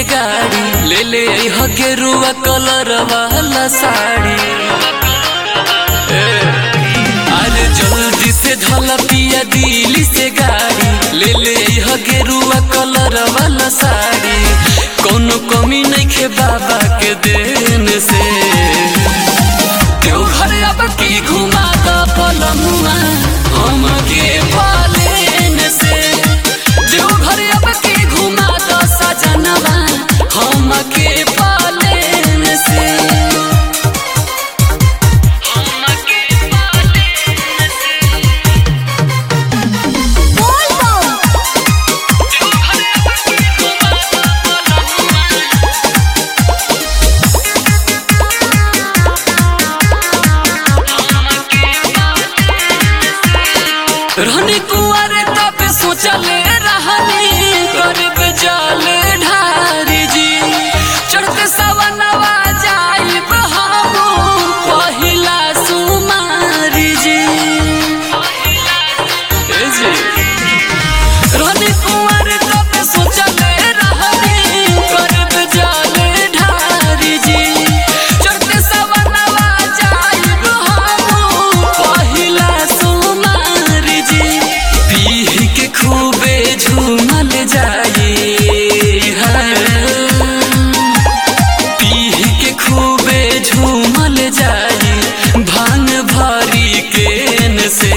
गाड़ी ले ले अइह गेरुआ कलर वाला साड़ी ए, अरे जल्दी से धल पिया दिल्ली से गाड़ी ले ले अइह गेरुआ कलर वाला साड़ी कोनो कमी नहीं खे बाबा के देन से देवघर अब की घुमा द पलमुआ हम के पालेन से देवघर अब की घुमा द सजनवा हम के पालेन से रहनी कुआरे तब सोचले रहनी करब जल ढारी जी चढ़ते सवनवा जाइब हम पहिला सुमारी जी ए जी रहनी कुआरे तब सोचले रहनी करब जल ढारी जी चढ़ते सवनवा जाइब हम पहिला सुमारी जी पीह के खूबे झूमल जाई पीह के खूबे झूमल जाई भांग भरी केन से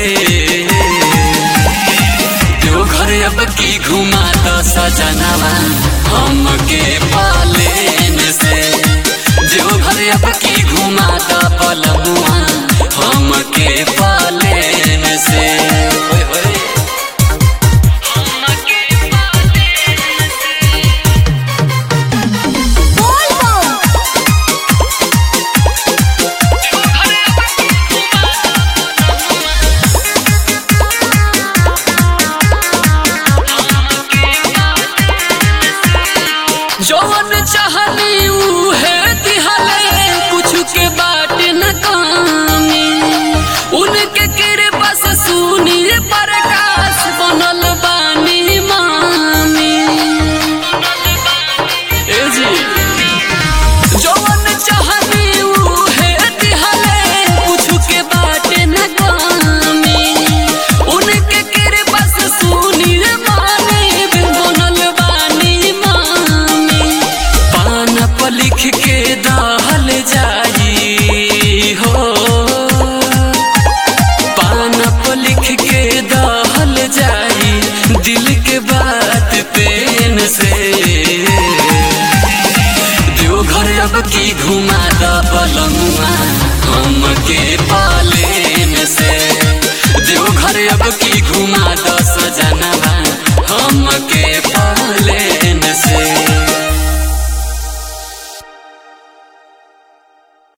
जो घर अब की घुमा तो सजनवा हम के पालेन से जो घर अब की घुमा तो पलमुआ हम के पालेन से ओए होए जवन चाहनी उहे दिहले